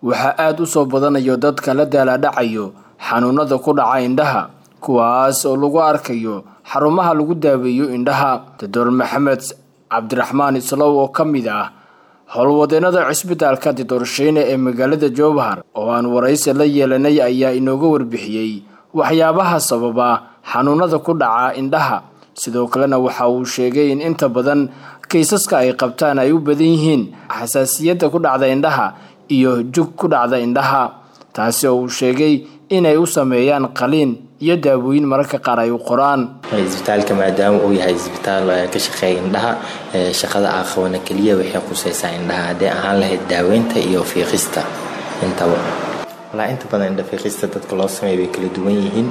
waxaa aada u soo badanayo dadka la daalaadhacayo xanuunada ku dhaca indhaha kuwaas oo lagu arkayo xarumaha lagu daaweeyo indhaha doctor maxamed cabdiraxmaan islow oo ka mid ah howlwadeenada cisbitaalka didoorshiine ee magaalada jowhar oo aan waraysi la yeelanay ayaa inooga warbixiyey waxyaabaha sababa xanuunada ku dhaca indhaha sidoo kalena waxa uu sheegay in inta badan kaysaska ay qabtaan ay u badan yihiin xasaasiyadda ku dhacda indhaha iyo jug ku dhacda indhaha taasi oo uu sheegay inay u sameeyaan qaliin iyo daawooyin mararka qaar ay u qoraan isbitaalka maadaama uu yahay isbitaal ka shaqeeya indhaha shaqada aqabana keliya waxay quseysaa indhaha haddee ahaan lahayd daaweynta iyo fiiqista intaba walaa inta badan indhafiiqista dadka loo sameeya way kala duwan yihiin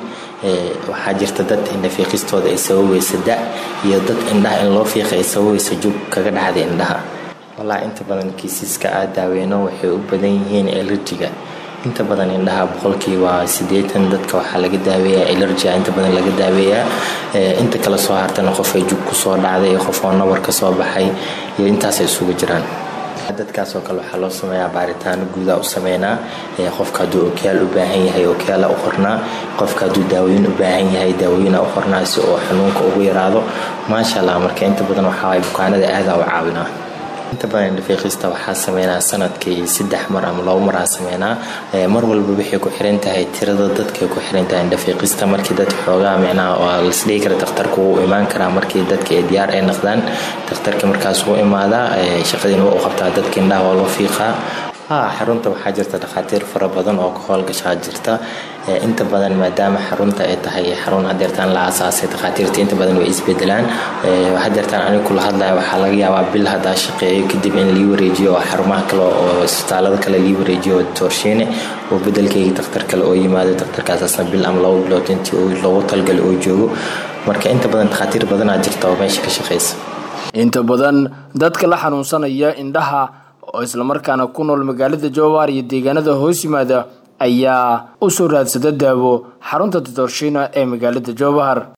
waxaa jirta dad indhafiiqistooda ay sababaysa da iyo dad indhaha in loo fiiqa ay sababaysa jug kaga dhacda indhaha walaa inta badan kiisiska aad daaweyno waxay u badan yihiin elerjiga inta badan indhaha boqolkiiba sideetan dadka waxaa laga daaweeyaa elergia inta badan laga daaweeyaa inta kale soo hartana qof ay jug kusoo dhacday qof oo nabar ka soo baxay iyo intaasay isugu jiraan dadkaas oo kale waxaa loo sameeyaa baaritaano guudaa u sameynaa qofka hadduu okyaal u baahan yahay okyaala u qornaa qofka hadduu daawoyin u baahan yahay daawooyina u qornaa si oo xanuunka ugu yaraado maasha allah marka inta badan waxaa bukaanada aadaa u caawinaa inta badan indhafiiqista waxaa sameynaa sanadkii saddex mar ama labo maraa sameynaa mar walba waxay ku xiran tahay tirada dadkay ku xiran tahay indhafiiqista markii dad xoogaa micnaha waa lasdhihi kara dakhtarku wuu imaan karaa markii dadka ay diyaar ay noqdaan dakhtarka markaas wuu imaadaa shaqadiina waa u qabtaa dadka indhaha waa loo fiiqaa xarunta waxaa jirta dhakhaatiir fara badan oo ka howlgashaa jirta inta badan maadaama xarunta ay tahay xarun hadeertaan la aasaasay dhakhaatiirta inta badan way isbedelaan hadeertaan aniga kula hadlaya waxaa laga yaabaa bil haddaa shaqeeyo kadib in lii wareejiyo oo xarumaha kale oo isbitaalada kale lii wareejiyo toorshiine oo bedelkayga dakhtar kale oo yimaado dakhtarkaasasna bil ama labo bilood intii loogu talgala oo joogo marka inta badan dhakhaatiir badanaa jirta oo meesha ka shaqeysa inta badan dadka la xanuunsanaya indhaha oo islamarkaana ku nool magaalada jowhar iyo deegaanada hoos yimaada ayaa u soo raadsada daawo xarunta didoorshiina ee magaalada jowhar